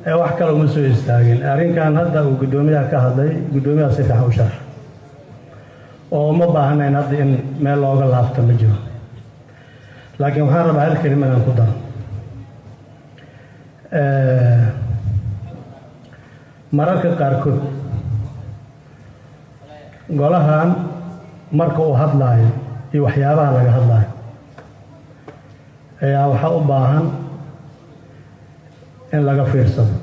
ee wax kale uma soo istaagin arrinkan hadda uu guddoomiyaha ka hadlay guddoomiyaha si fiican u sharx oo uma baahnayn hadda in meel looga laabto ma jiro laakiin waxaan rabaa hal kelima inaan ku daro mararka qaarkood golahan marka uu hadlaayo iyo waxyaabaha laga hadlaayo ayaa waxaa u baahan in laga fiirsado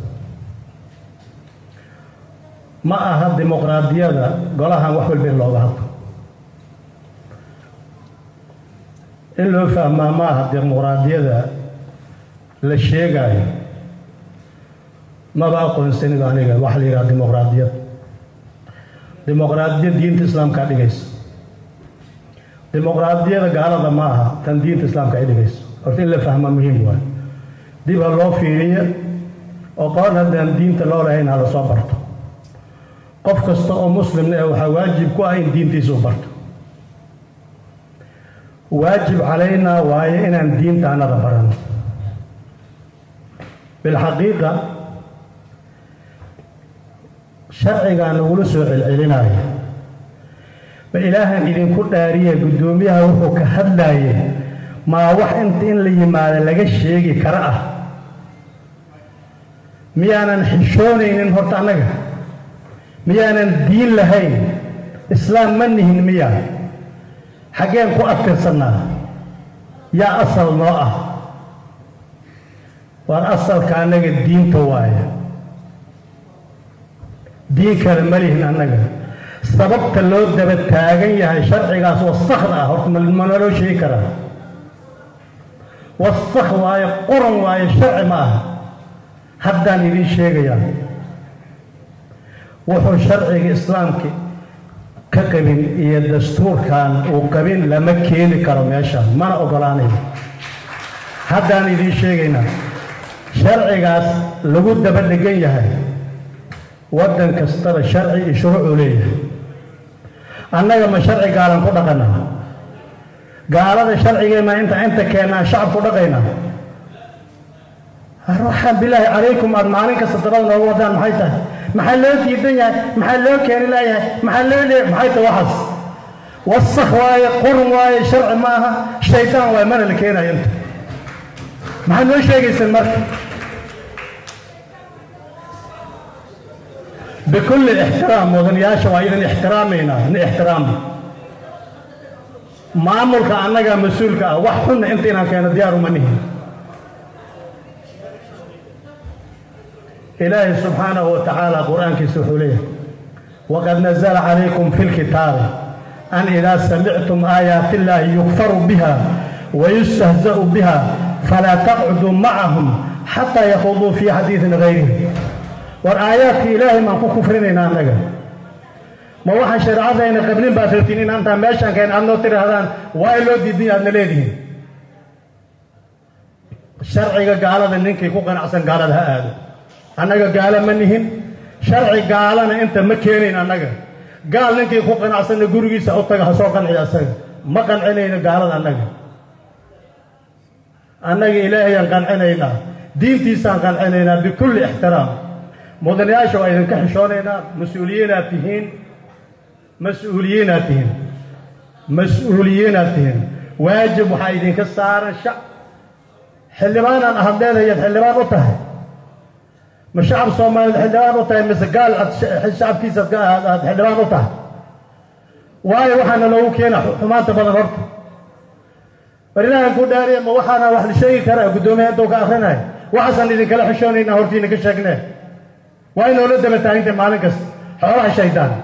ma aha dimuqraadiyada golahan wax walba in looga hadlo in loo fahmaa ma aha dimuqraadiyada la sheegaayo maba aqoonsanido aniga waxa la yidhaha dimuqraadiyad dimuqraadiyad diinta islaamkaa dhigayso dimuqraadiyada gaalada ma aha tan diinta islaamka ay dhigayso horta in la fahmaa muhiim waay dib ha loo fiiriyo oo qoon haddaan diinta loo lahayn ha la soo barto qof kasta oo muslimna eh waxaa waajib ku ah in diintiisa u barto waajib calaynaa waayo inaan diinta anada barano bilxaqiiqa sharcigaa nagula soo celcelinaayo ma ilaahan idinku dhaariya guddoomiyaha wuxuu ka hadlaayay maa wax inta in la yimaado laga sheegi kara ah miyaanan xishoonaynin horta annaga miyaanan diin lahayn islaam ma nihin miya xaggeen ku adkaysannaa yaa asal noo ah waar asalka annaga diinta waaya diin kale ma lihin annaga sababta loo daba taagan yahay sharcigaas wasakda ah horta ma naloo sheegi karaa wasak waayo quran waayo sharci ma aha haddaan idiin sheegayaa wuxuu sharciga islaamka ka qabin iyo dastuurkan uu qabin lama keeni karo meeshaan mana ogolaanayo haddaan idiin sheegaynaa sharcigaas lagu daba dhegan yahay waddan kastaba sharci iyo shuruucuu leeyahay annaga ma sharci gaalan ku dhaqanaa gaalada sharcigeenna inta inta keennaan shacabku dhaqaynaa waxaan bilaahi calaykum aada maalin kasta dabada noogu wadaan maxay tahay maxaa loo diidan yahay maxaa loo keeni laayahay maxaa loo leeyahay maxay tahay waxaas wasakh waaye qurun waaye sharci ma aha shaydaan waaye mana la keenayo inta maxaad noo sheegaysaan marka bikulli ixtiraam mudanayaasha waa idin ixtiraamaynaa in ixtiraamna maamulka annagaa mas-uulka ah wax xunna inta inaan keeno diyaar uma nihin ilaahay subxaanahu wa tacaala qur-aankiisa wuxuu leeyahay waqad nazala calaykum fi lkitaabi an idaa samictum aayaati illaahi yukfaru biha wayustahza'u biha falaa taqcuduu macahum xataa yakhuduu fii xadiidin gayrihi war aayaadka ilaahay maan ku kufrinaynaa annaga ma waxaan shareecadayna qablin baad rabtiin in antaa meeshaan keen aad noo tidhaahdaan waa loo diidanya aadna leedihiin sharciga gaalada ninkii ku qanacsan gaalada ha aado annaga gaalo ma nihin sharci gaalana inta ma keenayn annaga gaal ninkii ku qanacsanna gurigiisa u taga ha soo qanciya asaga ma qancinayno gaalada annaga annaga ilaahayaan qancinaynaa diintiisaan qancinaynaa bikulli ixtiraam mudanayaasha waa idinka xishoonaynaa mas-uuliyiinaad tihiin mas-uuliyiinaad tihiin mas-uuliyiinaad tihiin waajib waxaa idinka saaran shac xildhibaanaan ahad leedahayaad xildhibaan u tahay ma shacab soomaaliyeed xildhibaan u tahay mise gaal aad shacabkiisa aad xildhibaan u tahay waayo waxaana loogu keena xumaanta badan horta bar ilaahan ku dhaariya ma waxaana wax la sheegi karaa guddoomiya intuu ka akrinaya waxaasaan idinkala xishoonaynaa hortiina ka sheegnee waa inoola daba taagintay maalin kasta xoolaha shaydaan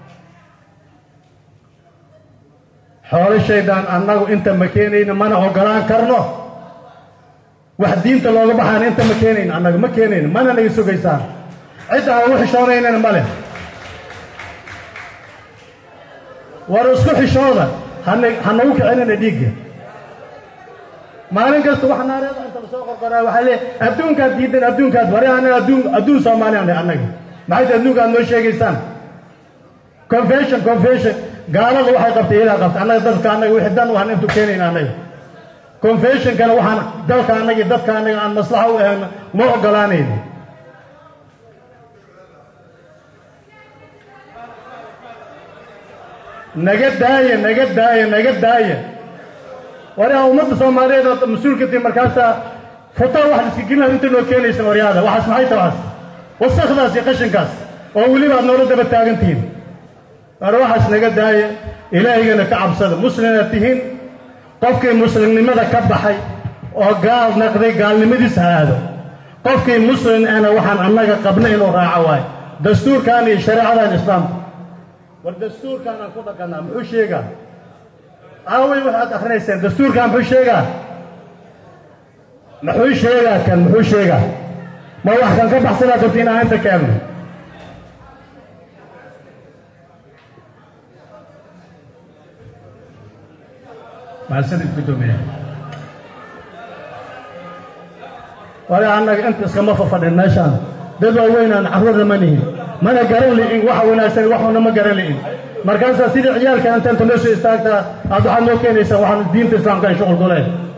xoolo shaydaan annagu inta ma keenayno mana ogolaan karno wax diinta looga baxaana inta ma keenayno annaga ma keenayno mana naga sugaysaan cidda aan ugu xishoonaynana ma leh war isku xishooda hana ha nagu kicinina dhiigga maalin kasta wax naareeda inta lasoo qorqoraa waxaa lee adduunkaad diidan adduunkaad bari annaga adduun adduun soomaaliyan dheh annaga maxay tahay adduunka aad noo sheegaysaan confession confession gaalada waxay qabtay iyadaa qabtay annaga dadka annaga wixii dan waxaan intu keenayna annaga confessionkana waxaan dalka annaga iyo dadka annaga aan maslaxa u ahayno ma ogolaanayno naga daaya naga daaya naga daaya waryaa ummadda soomaaliyeed oo mas-uulka tii markaasa futaa wax iska gelinaad inta noo keenaysa waryaada waxaas maxay ta waxaas wasakdaas iyo qashinkaas oo weliba aad noola daba taagan tihiin war waxaas naga daaya ilaahigana ka cabsada muslimaad tihiin qofkii muslimnimada ka baxay oo gaal naqday gaalnimadiis ha aado qofkii muslim ana waxaan annaga qabna inuu raaco waayo dastuurkan iyo shareecadan islaamka war dastuurkan aan ku dhaqannaa muxuu sheegaa aaway waxaad akrinayseen dastuurkan muxuu sheegaa muxuu sheegaa kan muxuu sheegaa ma wax kan ka baxsanaad rabti inaan inta keenno mahadsanid guddoomiye wali annaga inta iskama fafadhin meeshaan dad waaweynaan carruurna ma nihin mana garan li'in waxa wanaagsan waxuna ma garan li'in markaasaa sidii ciyaalka inta inta noo soo istaagtaa aad waxaad noo keenaysaa waxaan diinta islaamka ay shuqul ku leehay